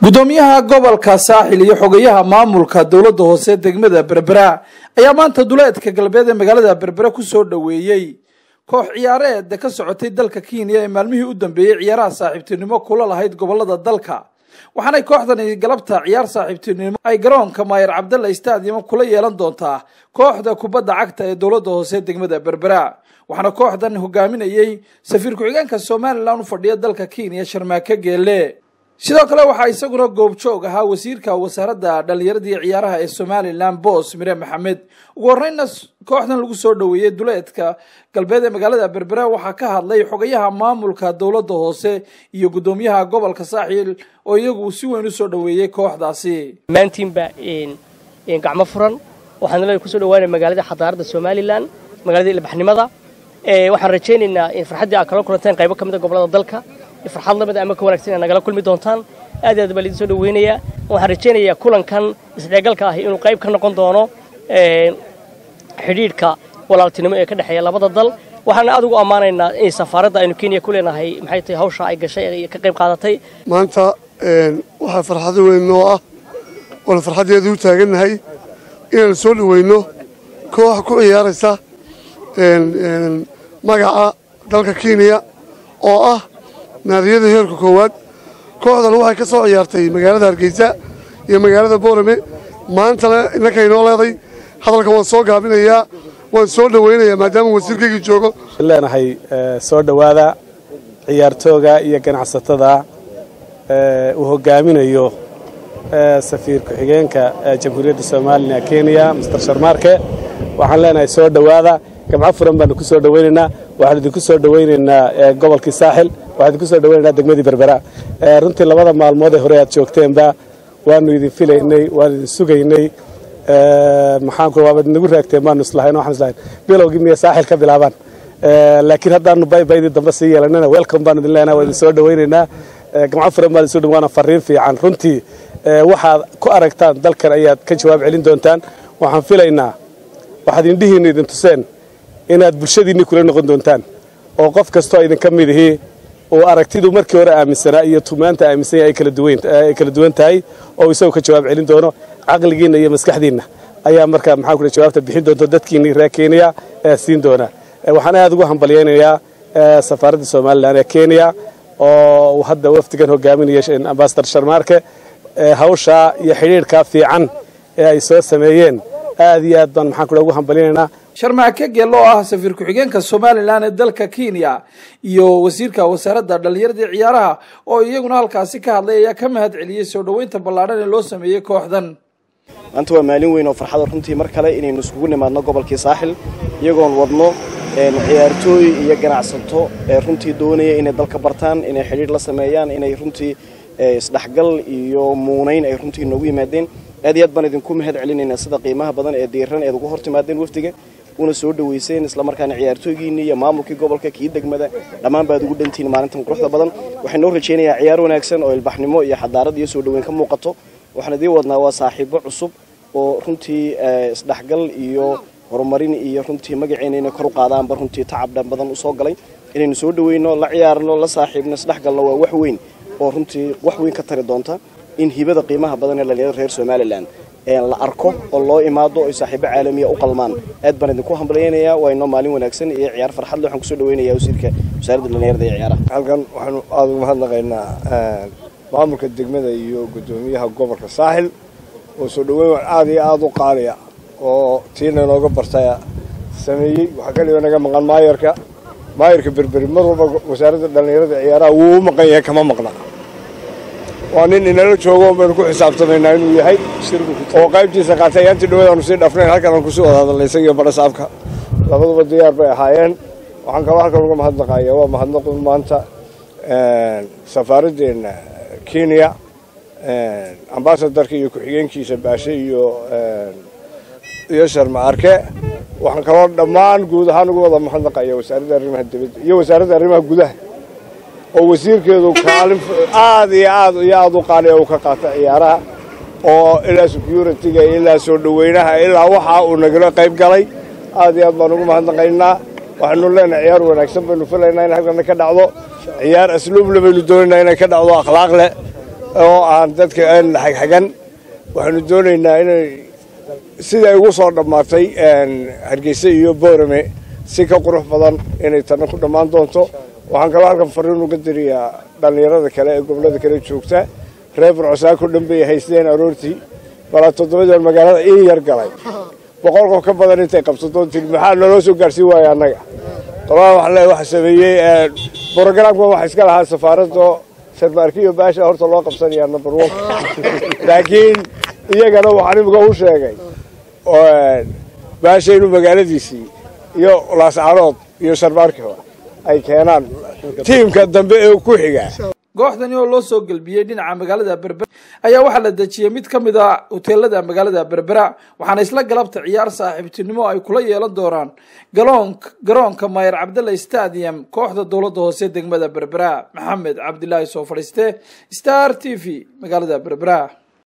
gudoomiyaha gobolka saaxil iyo xogayaha maamulka dowladda hoose degmada berbera ayaa maanta duleedka galbeed ee magaalada berbera kusoo dhoweeyey koox ciyaareed ka socotay dalka kenya ee maalmihii u dambeeyey ciyaaraha saaxiibtinimo kula lahayd gobolada dalka waxaanay kooxdani galabta ciyaar saaxiibtinimo ay garoonka maayer cabdalla stadium kula yeelan doontaa kooxda kubadda cagta ee dowladda hoose degmada berbera waxaana kooxdan hogaaminayey safiir ku-xigeenka somalilan u fadhiya dalka kenya sharmaake geelle sidoo kale waxaa isaguna goobjoog ahaa wasiirka wasaaradda dhallinyaradii ciyaaraha ee somalilan boos mire maxamed ugu horreynna kooxdan lagu soo dhoweeyey duleedka galbeed ee magaalada berbera waxaa ka hadlay xogayaha maamulka dowladda hoose iyo guddoomiyaha gobolka saaxiil oo iyagu si weyn u soo dhoweeyey kooxdaasi dhammaantiinba gacmo furan waxaan nala kusoo dhawaanaya magaalada xadaaradda somalilan magaalada ilbaxnimada waxaan rajaynaynaa in farxaddii aad kala kulanteen qaybo ka mid a gobolada dalka farxad lamid ama ka wanagsan inaad nagala kulmi doontaan aad aad baa laidin soo dhaweynayaa waxaan rajaynayaa kulankan isdheegalka ahi inuu qayb ka noqon doono xidhiidhka walaaltinimo ee ka dhexeeya labada dal waxaana aad ugu ammaanaynaa in safaaradda aynu kenya ku leenahay maxay tahay hawsha ay gashay ee ka qayb qaadatay maanta waxaa farxado weyn noo ah oona farxaddeedu u taagannahay inaan soo dhaweyno koox ku ciyaaraysa magaca dalka kenya oo ah naadiyada heerka koowaad kooxdan waxay ka soo ciyaartay magaalada hargeysa iyo magaalada boorame maantana innanka inoo leeday hadalkan waan soo gaabinayaa waan soo dhowaynayaa maadaama wasiirkaygii joogo leenahay soo dhowaada ciyaartooga iyo ganacsatada uu hogaaminayo safiir ku-xigeenka jamhuuriyadda somalilan kenya master sharmaarke waxaan leenahay soo dhowaada gamco furan baanu ku soo dhowaynaynaa waxaan idinku soo dhowaynaynaa gobolkii saaxil waxaan idinku soo dhowaynaynaa degmadii berbera runtii labada maalmood ee hore aad joogteenba waanu idin filaynay waanu idin sugaynay maxaanku waabad nagu raagteen baanu islahayn waxaan islahayn bilowgii miya saaxil ka bilaabaan laakiin haddaanu baybaydii dambe sii yeelanana welcome baanu idin leenahay waa idin soo dhowaynaynaa gamco furan baan idin soo waana fariin fiican runtii waxaad ku aragtaan dalkan ayaad ka jawaab celin doontaan waxaan filaynaa waxaad indhihiinna idin tuseen inaad bulshadiinni kula noqon doontaan oo qof kastoo idinka mid ihii uu aragtidu markii hore aaminsanaa iyo tumaanta aaminsan yahay ay kala duwan tahay oo isagu ka jawaab celin doono caqligiinna iyo maskaxdiinna ayaa markaa maxaan ku jawaabta bixin doonto dadkiinni reer kenya ee siin doona waxaan aad ugu hambalyaynayaa safaaradda somalilan ee kenya oo hadda wafdigan hogaaminaya ambasadar sharmaarke hawshaa iyo xidhiidhkaa fiican ee ay soo sameeyeen aad iyo aad baan maxaan ku ugu hambalyaynaynaa sharmaake geelle oo ah safiir ku-xigeenka somalilan ee dalka kenya iyo wasiirka wasaaradda dhallinyaradii ciyaaraha oo iyaguna halkaasi ka hadlay ayaa ka mahad celiyey soo dhoweynta ballaadhan ee loo sameeyey kooxdan maanta waa maalin weyn oo farxada runtii mar kale inaynu iskugu nimaadno gobolkii saaxil iyagoon wadno ciyaartooy iyo ganacsato ee runtii doonaya inay dalka bartaan inay xidhiidh la sameeyaan inay runtii isdhexgal iyo muunayn ay runtii noogu yimaadeen aad iyo aad baan idinku mahad celinaynaa sida qiimaha badan ee diiran eed ugu hor timaadeen wafdiga una soo dhoweyseen islamarkaana ciyaartooygiinni iyo maamulkii gobolka kii degmada dhammaan baad ugu dhantihiin maalintan quruxda badan waxaan noo rajaynayaa ciyaar wanaagsan oo ilbaxnimo iyo xadaarad iyo soo dhoweyn ka muuqato waxaan idiin wadnaa waa saaxiibo cusub oo runtii isdhexgal iyo horumarin iyo runtii magaceena inay kor u qaadaanba runtii tacab dhan badan usoo galay inaynu soo dhoweyno la ciyaarno la saaxiibno isdhexgalno waa wax weyn oo runtii wax weyn ka tari doonta in hibada qiimaha badan ee dhalinyarada reer somalilan la arko oo loo imaado oy saaxiibo caalamiya u qalmaan aad baan idinku hambalyaynayaa waa inoo maalin wanaagsan iyo ciyaar farxadle waxaan kusoo dhaweynayaa wasiirka wasaaradda dhalinyarada iyo ciyaaraha halkan waxaanu aada uga mahadnaqaynaa maamulka degmada iyo guddoomiyaha gobolka saaxil oo soo dhaweyn aada iyo aada u qaaliya oo tiina inooga bartaya sameeyey waxaa kaliya naga maqan maayarka maayarka berberi mar walba wasaaradda dhalinyarada ciyaaraha wuu u maqan yahay kama maqna waa nin inala joogo baynu ku xisaabtamaynaa inuu yahay oo qaybtiisa qaatay ayaantii dhawaed aanu sii dhafnayn halkan aan kusii wada hadalnay isagiyo badhasaabka labaduba diyaar bay ahaayeen waxaan kaloo halkan uga mahadnaqaya waa mahadnaqu maanta safaaraddeena kenya ambasadarka iyo ku-xigeenkiisa baashe iyo iyo sharma arke waxaan kaloo dhammaan guud ahaan uga wada mahadnaqaya wasaaradda arrimaha dibadda iyo wasaaradda arrimaha gudaha oo wasiirkeedu kaalin aada iyo aad iyo aada u qaaliya uu ka qaata ciyaaraha oo ilaa security-ga ilaa soo dhoweynaha ilaa waxa uu nagala qayb galay aad iyo aad baan ugu mahadnaqaynaa waxaynu leenahay ciyaar wanaagsan baynu filaynaa in halkana ka dhacdo ciyaar asluuble baynu doonaynaa inay ka dhacdo akhlaaq leh oo aan dadka aan la xagxagan waxaanu doonaynaa inay siday ugu soo dhammaatay hargeysa iyo boorame si ka qurux badan inay tanna ku dhammaan doonto waxaan kaloo halkan fariin uga diriyaa dhallinyarada kale ee gobollada kale joogta reer burcosaako dhan bay haysteen aroortii balaa toddobadii magaalada ii yar galay boqol qof ka badan intay qabsato tiri maxaa naloo soo gaarsiin waaya annaga qolaa wax le waxa sameeyey brogramka waxa iska lahaa safaaradda sarmaarki iyo baasha horta loo qabsanayaa number one laakiin iyagana waxaan imika u sheegay baasha inuu magaaladiisii iyo laascaanood iyo sarmaarkiba ay keenaan tiimka dambe ee ku xiga kooxdani oo loo soo gelbiyey dhinaca magaalada berbera ayaa waxaa la dejiyey mid ka mid a hoteelada magaalada berbera waxaana isla galabta ciyaar saaxiibtinimo ay kula yeelan doonaan galoon garoonka mayer cabdalla stadium kooxda dowladda hoose degmada berbera maxamed cabdilaahi soo fadhiiste star t v magaalada berbera